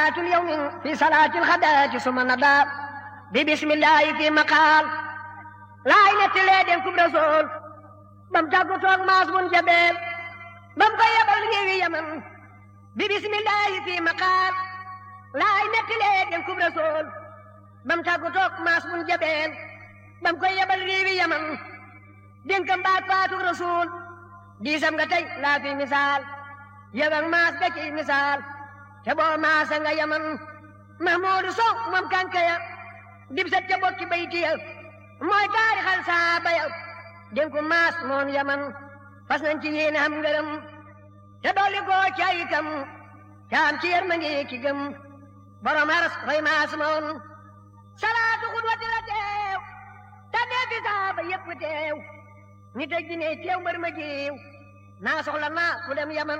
صلاة اليوم في صلاة الغداة ثم نضى ببسم الله في مقال لا إله إلا الله كم رسول بم تاكو توك ماس بن جبل بم كو يبل ريوي يمن ببسم الله في مقال لا إله إلا الله كم رسول بم تاكو توك ماس بن جبل بم كو يبل ريوي يمن dénkam baat faatu rasul diisam nga tey laa fi misaal yabal maas ga ci misaal te boo maasa nga yaman mahmuudu sow moom kankaya dib sat ca bokki baytiya mooy taarixal saaba ya dénku maas moom yaman fas nañ ci yéene am ngërëm te dolli koo ci ay kam te am ci yërmande ki gëm borom aras fay maas moom salaatu xudwati la teew te dee fi saaba yépp teew nit ak jinne teew mbër ma jiw naa soxla naa ku dem yaman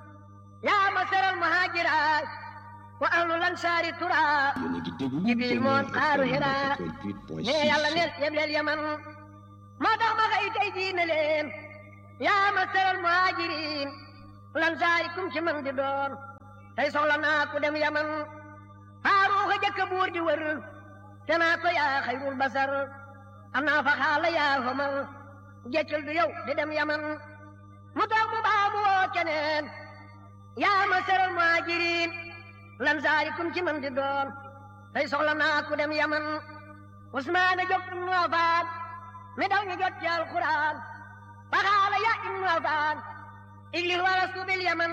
yaa ma seral muhaajira wa ahlu lansaari tura jibril moon xaaru hira ne yàlla neel yebleel yaman moo tax ma xëy tey jii ne leen yaa ma seral muhaajirin lansaari kum ci man di doon tey soxla naa ku dem yaman faaruuxa jëkk buur di wër te naa ko yaa xayrul basar am naa fa xaala yaa homal jeccul du yow di dem yaman mu toog mu baa mu woo keneen yaa ma seral muhajirin lan saari kum ci man di doon tey soxla naa ku dem yaman usmaana jóg ibnu afaan mi daw ñu jot ci alquran faxaala ya ibnu afaan iglis walastu bil yaman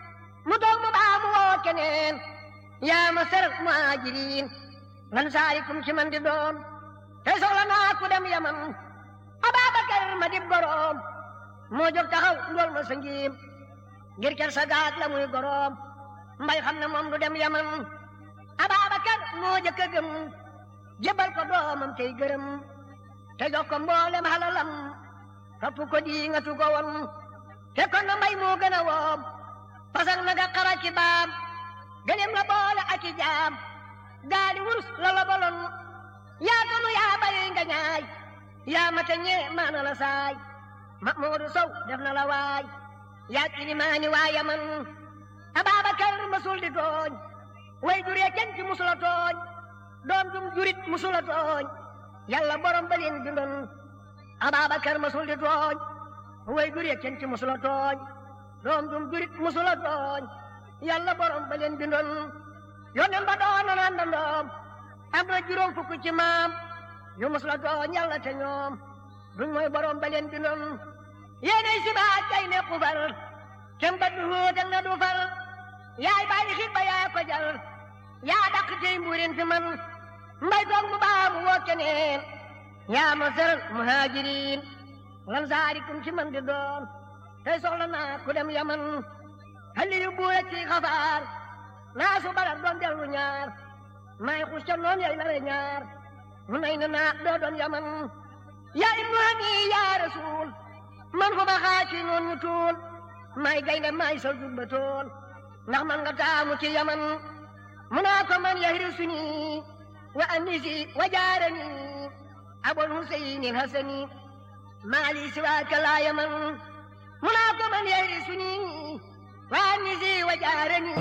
mu toog mu baa mu woo keneen yaa ma seral muhajirin lan saari kum ci man di doon tey soxla naa ku dem yaman Ababakar ma dib goroom moo jóg taxaw ndool ma sa ngiim ngir ker sa gaag la muy goroom mbay xam ne moom du dem yaman Ababakar moo jëkk a gëm jébal ko doomam tey gërëm te jox ko mboolem halalam topp ko di nga tu ko won te kon na mbay moo gën a woom pasak na nga xara ci baam gëleem la boole ak i jaam gaali wurus la la bolon yaa tanu yaa bari nga ñaay yaa mata ñee maana la saay Mahmuudu Sow def na la waay yaa kilimaani waa Yaman Ababakar masul di tooñ way juree kenn ci musula tooñ doom jum jurit musula tooñ yàlla borom ba leen bindoon Ababakar masul di tooñ way juree kenn ci musula tooñ doom jum jurit musula tooñ yàlla borom ba leen bindoon yonen ba doon na naan dandoom am na juróom fukk ci maam yu mos la tooñ yàlla te ñoom duñ mooy borom ba leen bindoon yéenay si baat kay ne xufar kem ba du hóotal na du far yaay bàyyi xit ba yaa ko jal yaa dàq tey mbuurin fi man mbay toog mu baa mu woo keneen yaa ma seral muhajirin lan saarikum ci man di doon tey soxla naa ku dem yaman xali yu buura ci xafaar naa su balar doon dellu ñaar may xus ca noon yay lare ñaar mu nay na naa doo doon yaman yaa ibnu hani yaa rasul man fu ma xaaci noon ñu tuul may gaynde may sa jubba tool ndax man nga taamu ci yaman mu naa ko man yahri suni wa anisi wa jaarani abul huseyni hasani maali siwaaka laa yaman mu naa ko man yahri suni wa anisi wa jaarani